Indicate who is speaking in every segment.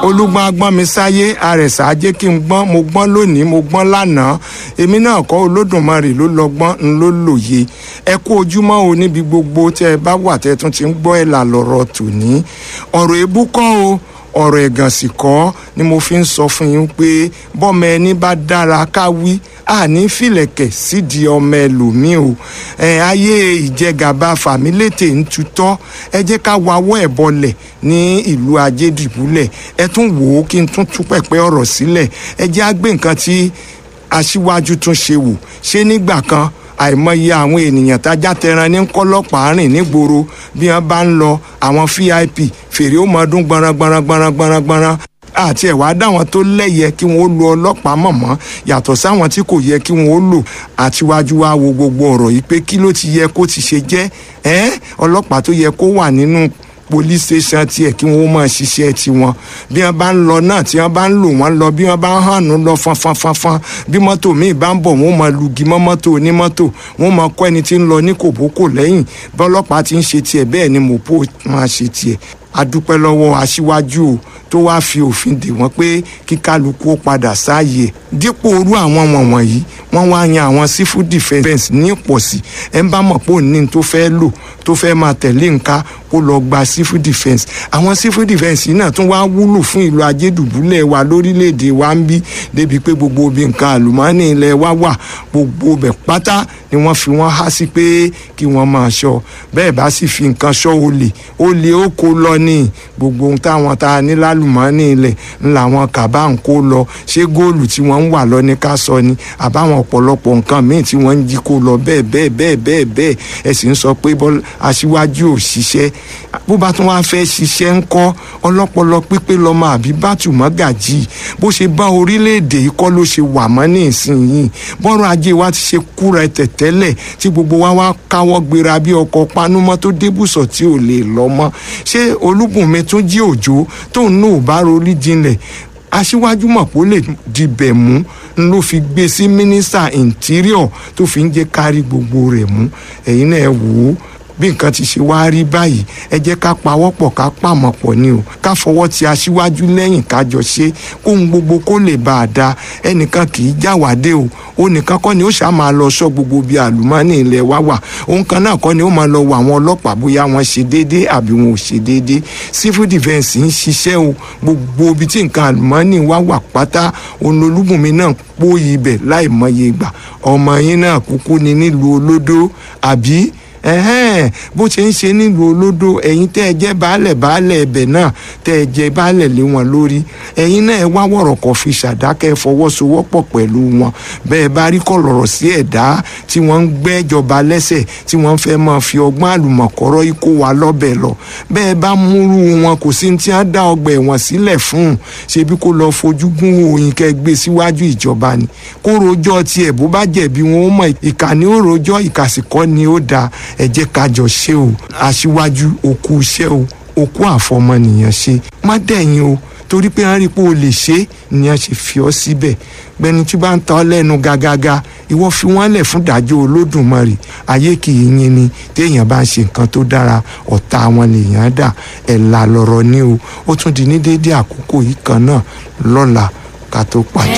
Speaker 1: olúgbọ́n agbọ́n mi sáyé àrẹ̀sà ajé kí n gbọ́n mo gbọ́n lónìí mo gbọ́n lánàá èmi náà kọ́ olódùmarè ló lọ́gbọ́n ń ló lòye ẹ kú ojúmọ́ o níbi gbogbo tẹ́ ẹ bá wà tẹ́ ẹ tún ti ń gbọ́ ẹ̀ là lọ́rọ̀ tòní ọ̀rọ̀ èébú kọ́ o ọ̀rọ̀ ẹ̀gàn sì kọ́ ni mo fi ń sọ fún yín pé bọ́mọ ẹni bá dára ká wí àní fìlẹ̀kẹ̀ sídìí ọmọ ẹlòmíì o ẹ ayé ìjẹgàba fàmílétè ń tutọ́ ẹ jẹ́ ká wawọ́ ẹ̀ bọlẹ̀ ní ìlú ajédìbúlẹ̀ ẹ tún wò ó kí n tún tú pẹ̀pẹ́ ọ̀rọ̀ sílẹ̀ ẹ jẹ́ á gbé nǹkan tí aṣíwájú tún ṣe wò ṣé nígbà kan àìmọye àwọn ènìyàn tájá tẹran ní kọlọpàá rìn nígboro bí wọn bá ń lọ àwọn vip fèrè ó máa dún gbọnran gbọnran gbọnran gbọnran gbọnran àti ẹ̀wá dáwọn tó lẹ́yẹ kí wọ́n ó lo ọlọ́pàá mọ̀mọ́ yàtọ̀ sáwọn tí kò yẹ kí wọ́n ó lò àtiwájú wa wo gbogbo ọ̀rọ̀ yìí pé kí ló ti yẹ kó ti ṣe jẹ́ ẹ́ ọlọ́pàá tó yẹ kó wà nínú police station tiẹ̀ kí wọ́n máa ṣiṣẹ́ tiwọn bí wọ́n bá ń lọ náà tí wọ́n bá ń lò wọ́n lọ bí wọ́n bá ń hànú lọ fanfanfanfan bí mọ́tò míì bá ń bọ̀ wọ́n máa lugi mọ́ mọ́tò onímọ́tò wọ́n máa kọ́ ẹni tí ń lọ ní kòbókò lẹ́yìn bí ọlọ́pàá ti ń ṣe tiẹ̀ bẹ́ẹ̀ ni mọ̀pó máa ṣe tiẹ̀ adúpẹ́ lọ́wọ́ aṣíwájú o tó wáá fi òfin dè wọ́n pé kí kálukú ó padà sáàyè dípò orú àwọn wọ̀nyí wọ́n wá yan àwọn civil defence ní ìpọ̀sí ẹ̀ ń bá mọ̀ pé òní tó fẹ́ lò tó fẹ́ máa tẹ̀lé nǹka kó lọ gba civil defence àwọn civil defence yìí náà tún wá wúlò fún ìlú ajédùbúlẹ̀ wa lórílẹ̀‐èdè wa ń bí débi pé gbogbo obì nǹkan àlùmọ́ọ́nì ilẹ̀ wa wà gbogbo bẹ̀ pátá ni wọ́n fi wọ́n há sí pé kí wọ́n máa ṣọ́ bẹ́ẹ̀ bá sì fi nǹkan ṣọ́ olè olè ó kó lọ ní gbogbo ohun táwọn tá a ní lálùmọ́ọ́nì ilẹ̀ ńlá wọn kàbá ń kó lọ ṣé góòlù tí wọ́n ń wà lọ ní ká sọ ni àbáwọn ọ̀pọ̀lọpọ̀ nǹkan míì tí wọ́n ń jí kó lọ bẹ́ẹ̀ bẹ́ẹ̀ bẹ́ẹ̀ bẹ́ẹ̀ bẹ́ẹ̀ ẹ sì ń sọ pé aṣíwájú ò ṣiṣẹ́ bó bá tún wá fẹ́ ṣiṣẹ́ ń kọ́ ọlọ́pọlọ pípé lọ́mọ àbí bátùmọ́ gàjì bó ṣe bá orílẹ̀-èdè yìí kọ́ ló ṣe wà mọ́ ní ìsinyìí bọ́rọ̀ ajé wa ti ṣe kúra tẹ̀tẹ́lẹ̀ tí gbogbo wa wá káwọ́ gbéra bí ọkọ̀ panúmọ́ tó débùsọ̀ tí ò lè lọ mọ́ ṣé olúbùnmi tún jí òjò tóun náà ò bá rorí jinlẹ̀ aṣíwájú mọ̀ pé ó lè dibẹ̀ mú ló fi gbé sí mínísítà interior tó fi ń jẹ́ kárí gbogbo rẹ̀ mú ẹ̀yin náà wò ó bí nǹkan ti ṣe wá rí báyìí ẹ jẹ́ ká pawọ́pọ̀ ká pàmọ̀ pọ̀ ni o ká fọwọ́ ti aṣíwájú lẹ́yìn ká jọ ṣe kóhun gbogbo kó lè bá a da ẹnìkan kì í jáwádé o ó nìkan kọ́ ni ó ṣáà máa lọ sọ gbogbo bíi àlùmọ́ọ́nì ilẹ̀ wa wà òun kan náà kọ́ ni ó máa lọ wọ àwọn ọlọ́pàá bóyá wọ́n ṣe déédéé àbí wọn ò ṣe déédéé civil defence ń ṣiṣẹ́ o gbogbo ibi tí nǹkan àlùmọ́ọ́nì wa wà pátá olólùbùnmi náà pòyì ibẹ̀ láì mọye ìgbà ọmọ yín náà kúkú ni nílùú olódó àbí ẹhẹ́n bó ṣe ń ṣe nílùú olódò ẹ̀yin tẹ́ ẹ jẹ́ baálẹ̀ baálẹ̀ ẹbẹ̀ náà tẹ́ ẹ jẹ́ baálẹ̀ lé wọn lórí ẹ̀yin náà ẹ wá wọ̀rọ̀ kọ̀ fi ṣàdákẹ́ fọwọ́sowọ́pọ̀ pẹ̀lú wọn bẹ́ẹ̀ bá rí kọ̀lọ̀rọ̀ sí ẹ̀dá tí wọ́n ń gbẹ́jọba lẹ́sẹ̀ tí wọ́n fẹ́ máa fi ọgbọ́n àlùmọ̀kọ́rọ́ ikó wa lọ́bẹ̀ lọ bẹ́ẹ̀ bá múrú wọn kò sí tí wọ́n dá ọgbà ẹ̀wọ̀n sílẹ̀ fún ṣebí kó lọ fojú gún òyìn kẹ́ gbé síwájú ìjọba ni kó rojọ́ tiẹ̀ bó bá jẹ̀bi wọn ó mọ̀ ìkànnì ó rojọ́ ìkàsìkọ́ ni ó dáa ẹ jẹ́ ká jọ ṣe o aṣíwájú òkú iṣẹ́ o òkú àfọmọnìyàn ṣe má dẹ̀yìn o torí pé wọ́n rí i pé o lè ṣe é ni wọ́n ṣe fi ọ́ síbẹ̀ gbẹni tí bá ń ta ọ́ lẹ́nu gàgàgà ìwọ fi wọ́n lẹ̀ fún ìdájọ́ olódùmarè ayé kì í yín ni téèyàn bá ń ṣe nǹkan tó dára ọ̀tá wọn lèèyàn dà ẹ̀là lọ̀rọ̀ ni o ó tún di ní déédéé àkókò yìí kan náà lọ́la ká tó pàdé.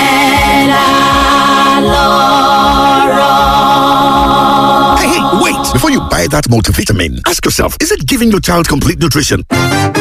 Speaker 2: ẹ̀là lọ̀rọ̀.
Speaker 3: Hey, hey, wait! Before you buy that multivitamin, ask yourself, is it giving your child complete nutrition?